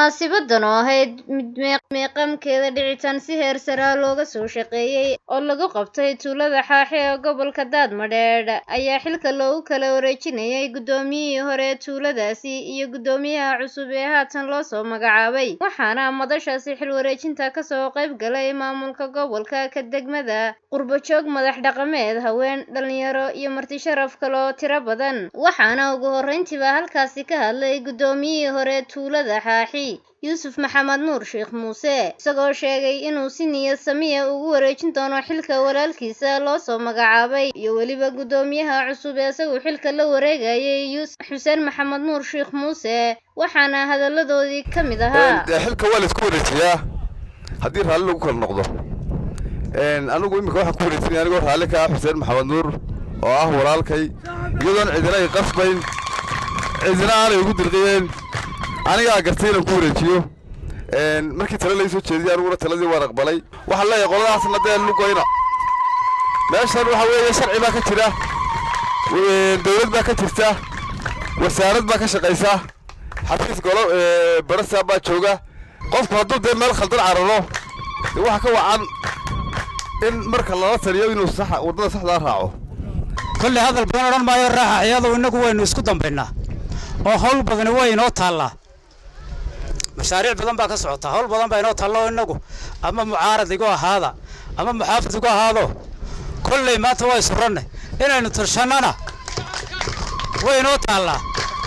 munaasibadan oo ahayd mid meeqamkeeda dhicitaan si heer saraa looga soo shaqeeyey oo lagu qabtay tuulada xaaxe ee gobolka daadmadheedh ayaa xilka loogu kala wareejinayay guddoomiyihii hore ee tuuladaasi iyo guddoomiyaha cusub ee haatan loo soo magacaabay waxaana madashaasi xil wareejinta kasoo qayb galay maamulka gobolka ka degmada qurbajoog madax dhaqameed haween dhalinyaro iyo marti sharaf kale oo tiro badan waxaana ugu horreyntiiba halkaasi ka hadlay guddoomiyihii hore tuulada xaaxi yuusuf maxamed nuur sheekh muuse isagoo sheegay inuu si niyad samiya ugu wareejin doono xilka walaalkiisa loo soo magacaabay iyo weliba guddoomiyaha cusub ee isagu xilka la wareegayay yuusuf xuseen maxamed nuur sheekh muuse waxaana hadalladoodii ka mid ahaa xilka waa laisku wareejiyaa haddii raalli lagu kala noqdo anigu imika waxaan ku wareejinaya anigoo raalli ka ah xuseen maxamed nuur oo ah walaalkay iyadoon cidina ay qasbayn cidina aanay ugu dirqiyeen anigaa gartay inaan ku wareejiyo markii tale lai soo jeediyay aniguna taladii waan aqbalay waxaan leeyahay qoladaasna dee lugoyna meeshan waxa weeye sharci baa ka jira dawlad baa ka jirta wasaarad baa ka shaqaysa xafiis golo barasaa baa jooga qofku hadduu dee meel khaldan cararo dee waxa ka wacan in marka lala taliyo inuu waddada saxdaa raaco kolley hadal badan odhan maayo raaxa iyadu innagu waynu isku dambaynaa oo hawl badani way inoo taallaa mashaariic badan baa ka socota hawl badan baa inoo taalla oo innagu ama mucaarad igu ahaada ama muxaafid igu ahaado kolley maanta waa isuranne inaynu tarshannana way inoo taallaa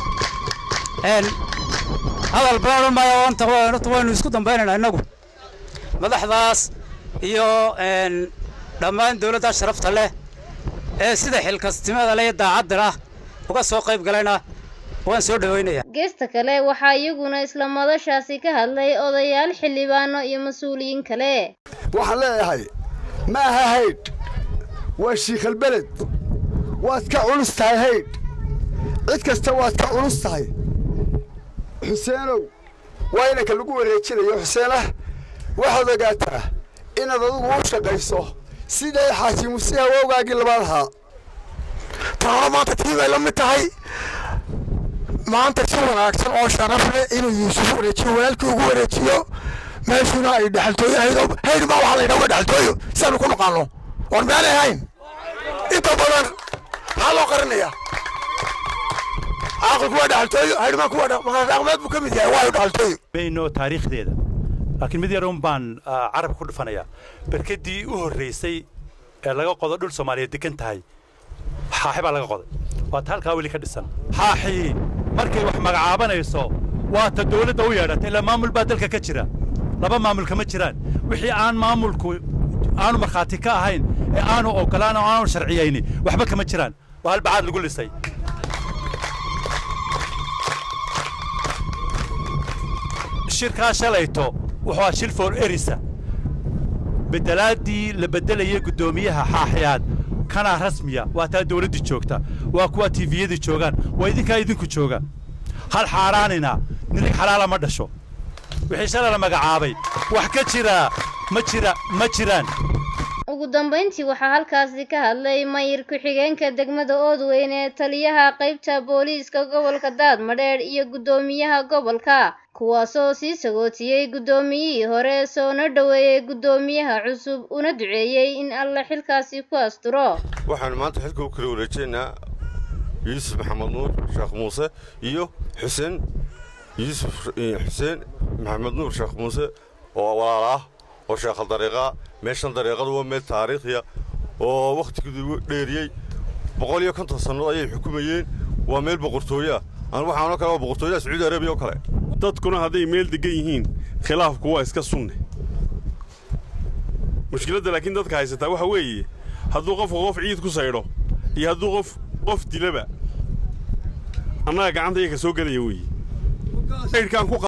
hadal badan odhan maayo anta waynu isku dambaynaynaa innagu madaxdaas iyo dhammaan dawladda sharafta leh ee sida xilkastimada leh iyo daacadda ah uga soo qayb galayna waan soo dhawaynayaa geesta kale waxaa iyaguna isla madashaasi ka hadlay odayaal xildhibaano iyo mas-uuliyiin kale waxaan leeyahay ma aha haydh waa shiikhalbeled waad ka culus tahay haydh cid kasta waad ka culus tahay xuseenow waa inanka lagu wareejinayo xuseenah waxaad ogaataa inaad adugu u shaqayso siday xaajimusi hawowgaagii labaad ahaa taana maanta tii bay la mid tahay maanta si wanaagsan oo sharaf leh inuu yuusuf wareejiyo walaalkii ugu wareejiyo meeshuna ay dhexaltooyo ahayd hayd maa waxaa la yidhaha waa dhexaltooyo siaanu ku naqaano war meelay ahayn inta badan maxaa loo qarinayaa caaqilku waa dhexaltooyo haydhmaa kuwa dhaqmeed buu ka mid yahay waayo dhexaltooyo mayno taariikhdeeda laakiin mid yarun baan carabka ku dhufanayaa berkadii u horraysay ee laga qodo dhul soomaaliyeed degan tahay xaaxi baa laga qoday waa ta halkaa weli ka dhisan xaaxii markay wax magacaabanayso waa ta dawladda u yeedhata ilaa maamul baa dalka ka jira laba maamul kama jiraan wixii aan maamulku aanu markhaati ka ahayn ee aanu ogolaan oo aanu sharciyayni waxba kama jiraan waa halbacaad lagu lisay shirkaa shalayto wuxuu ah shil for erisa bedelaaddii la beddelayay guddoomiyaha xaaxiyaad kanaa rasmiya waa taa dawladdii joogta waa kuwa tifiyadii joogaan waa idinkaa idinku jooga hal xaaraanina nirig xalaala ma dhasho wixii shalay la magacaabay wax ka jiraa ma jira ma jiraan ugu dambayntii waxaa halkaasi ka hadlay mayir ku-xigeenka degmada oodweyn ee taliyaha qaybta booliiska gobolka daadmadheedh iyo guddoomiyaha gobolka kuwaasoo sii sagootiyey guddoomiyihii hore soona dhoweeyey guddoomiyaha cusub una duceeyey in alle xilkaasi ku asturo waxaanu maanta xilka u kala wareejeynaa yuusuf maxamed nuur sheekh muuse iyo xuseen yuusuf xuseen maxamed nuur sheekh muuse oo walaal ah oo sheekhal dariiqaa meeshan dariiqadu waa meel taariikhiya oo wakhtigeedu dheeriyey boqol iyo konton sannadood ayay xukumayeen waa meel boqortooye ah aan waxaanoo kale waa boqortooyaha sacuudi arabiya oo kale dadkuna hadday meel degan yihiin khilaafku waa iska sunne mushkiladda laakiin dadka haysataa waxa weeye hadduu qofku qof ciid ku saydho iyo hadduu qof qof dilaba annaga gacanta iyaga soo gelaya weeye